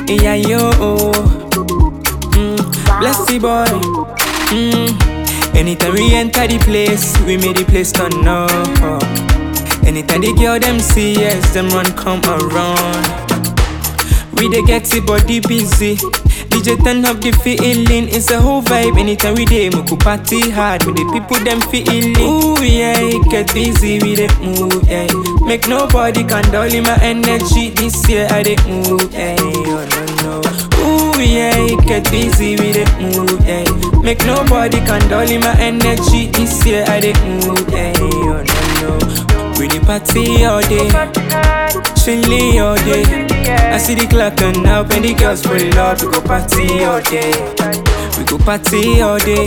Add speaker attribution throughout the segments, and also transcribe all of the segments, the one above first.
Speaker 1: Yeah, yo. Mm, bless the boy. Mm. Anytime we enter the place, we make the place turn up. Anytime the girl them see us, them run come around. We dey get the body busy. DJ turn up the feeling, it's a whole vibe. Anytime we dey, we go party hard with the people them feeling. Ooh yeah, it get busy we dey move. Yeah. Make nobody can dull in my energy. This year I dey move. Yeah. Oh no no. Ooh yeah, it get busy we dey move. Yeah. Make nobody can dull in my energy. This year I dey move. Yeah. Oh no no. We dey party all day, chilly all day. I see the clock and up and the girls pull up. We go party all day. We go party all day,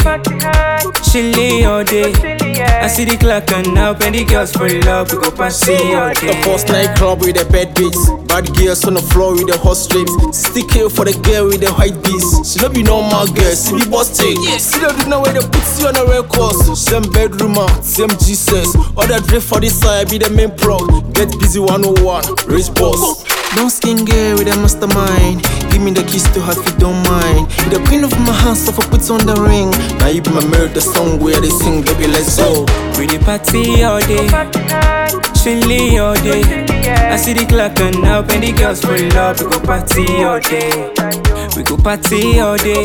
Speaker 1: chilly all day. I see the clock and up and the girls pull up. We go party all
Speaker 2: The
Speaker 1: day.
Speaker 2: first night club with the bad beats. Bad girls on the floor with the hot strips. Stick here for the girl with the white beats. She no be normal girl, she be busted. See the do know where they put you on the records. Same bedroom out, same Jesus. Other drift for this side be the main plug. Get busy 101, rich boss. Don't skin girl with a mastermind. Give me the keys to her if you don't mind. You the queen of my heart, so for put on the ring. Now you be my mirror, the song where they sing, baby, let's go.
Speaker 1: We dey party all day, chilly all day. I see the clock and up and the girls pull up. We go party all day. We go party all day,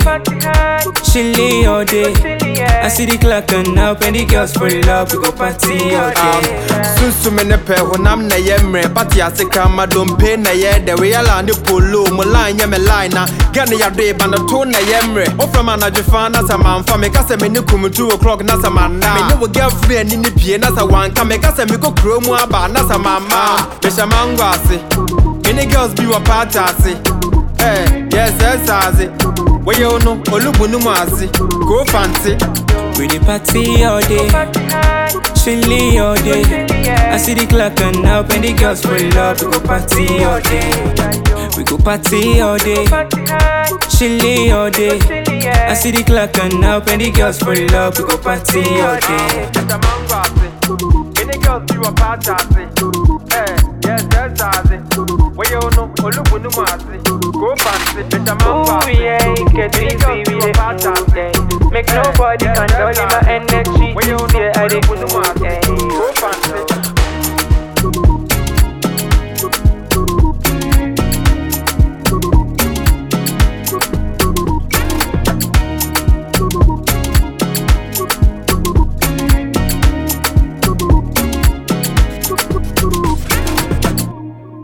Speaker 1: chilly all day. I see the clock and up and the girls pull up. We go party all day.
Speaker 3: sunsume ne pɛ honam na yɛ mmerɛ bate ase krama dompe na yɛ dɛ weyɛla ne polo mu line nyɛ me line na gɛ ne yɛdoe ba no to na yɛ mmerɛ wofrɛ m anadwo fa na sɛ mamfa meka sɛ mene kum 2 o'clock na sɛ manna mene wo girlfriend ani ne pie na sɛ wanka meka sɛ mekɔ kuro mu aba na sɛ mamma mehyɛ mango ase mene girls bi wɔ party ase Eh, yes, yes, ase wɔyɛ wo no olubu no mu ase koo fante
Speaker 1: We dey party all day, chilly all day. I see the clock and up and the girls pull up. We go party all day. We go party all day, chilly all day. I see the clock and up and the girls pull up. We go party all day. Ooh yeah, it get busy with it. Make nobody can